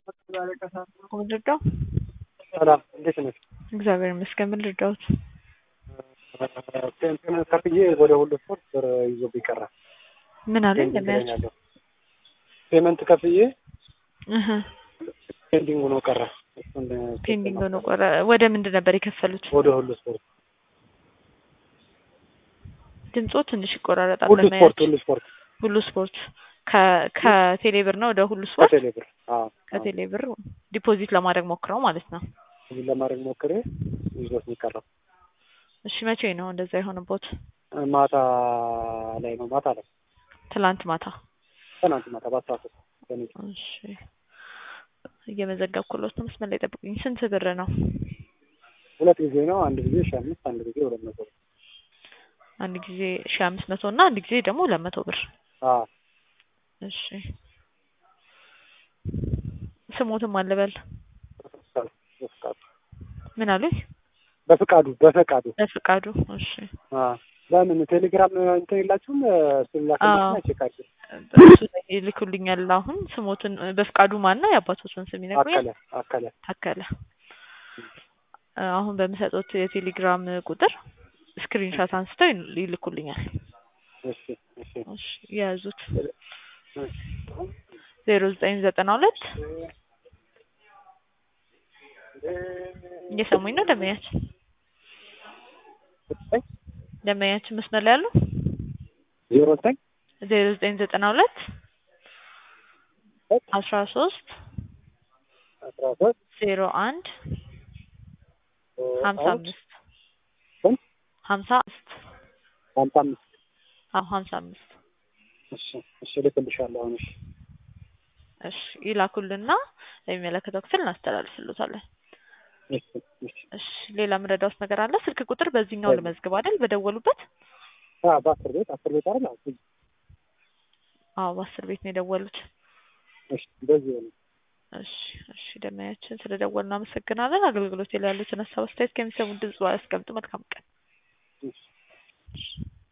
ምን ልርዳው? ሰላም እንዴት ነሽ? እግዚአብሔር ይመስገን። ምን ልርዳዎት? ፔመንት ከፍዬ ወደ ሁሉ ስፖርት ብር ይዞብኝ ቀረ። ምን አለ ፔንዲንግ ላይ እንደሚያች ነው ያለው። ፔመንት ከፍዬ እህ ፔንዲንግ ሆኖ ቀረ። እሱን ፔንዲንግ ሆኖ ቆረ። ወደ ምንድን ነበር የከፈሉት? ወደ ሁሉ ስፖርት ድምጾ ትንሽ ይቆራረጣል። ሁሉ ለማየት ስፖርት ሁሉ ስፖርት ሁሉ ስፖርት ከ- ከቴሌ ብር ነው ወደ ሁሉ ስፖርት ከቴሌ ብር አዎ ከቴሌ ብር ዲፖዚት ለማድረግ ሞክረው ማለት ነው። እዚህ ለማድረግ ሞክሬ ይዞት ነው የቀረው። እሺ መቼ ነው እንደዛ የሆነቦት? ማታ ላይ ነው ማታ ላይ ትላንት ማታ። ትናንት ማታ በአስራ ሶስት በኔ እሺ እየመዘገብኩሎት ነው። መስመር ላይ ጠብቁኝ። ስንት ብር ነው? ሁለት ጊዜ ነው። አንድ ጊዜ ሺህ አምስት አንድ ጊዜ ሁለት መቶ ብር። አንድ ጊዜ ሺ አምስት መቶ እና አንድ ጊዜ ደግሞ ሁለት መቶ ብር። አዎ እሺ ስሞትም አልበል በፍቃዱ ምን አሉኝ? በፍቃዱ በፈቃዱ በፍቃዱ። እሺ አዎ ለምን ቴሌግራም እንትን የላችሁም? ስላክልኝና ቼክ አድርጌ እሱ ላይ ይልኩልኛል። አሁን ስሞትን በፍቃዱ ማን ነው? የአባቶችን ስም ይነግሩኛል። አከለ አከለ ታከለ አሁን በምሰጡት የቴሌግራም ቁጥር ስክሪንሻት አንስተው ይል- ይልኩልኛል። እሺ እሺ እሺ የያዙት ዜሮ ዘጠኝ ዘጠና ሁለት እየሰሙኝ ነው ደመያችን ደመያችን መስመር ላይ ያሉ ዜሮ ዘጠኝ ዜሮ ዘጠኝ ዘጠና ሁለት አስራ ሶስት አስራ ሶስት ዜሮ አንድ ሀምሳ አምስት ስንት? ሀምሳ አምስት ሀምሳ አምስት አዎ ሀምሳ አምስት እሺ እሺ እልክልሻለሁ አሁን እሺ እሺ ይላኩልና ለሚመለከተው ክፍል እናስተላልፍሎታለን። እሺ እሺ እሺ ሌላ ምረዳውስ ነገር አለ? ስልክ ቁጥር በዚህኛው ልመዝግብ አይደል? በደወሉበት አዎ በአስር ቤት አስር ቤት አይደል አዎ አዎ በአስር ቤት ነው የደወሉት። እሺ በዚህ ነው እሺ እሺ ደመያችን ስለ ደወሉ እናመሰግናለን። አገልግሎት ላይ ያሉትን ሀሳብ አስተያየት ከሚሰሙ ድምጽ ያስቀምጡ። መልካም ቀን። እሺ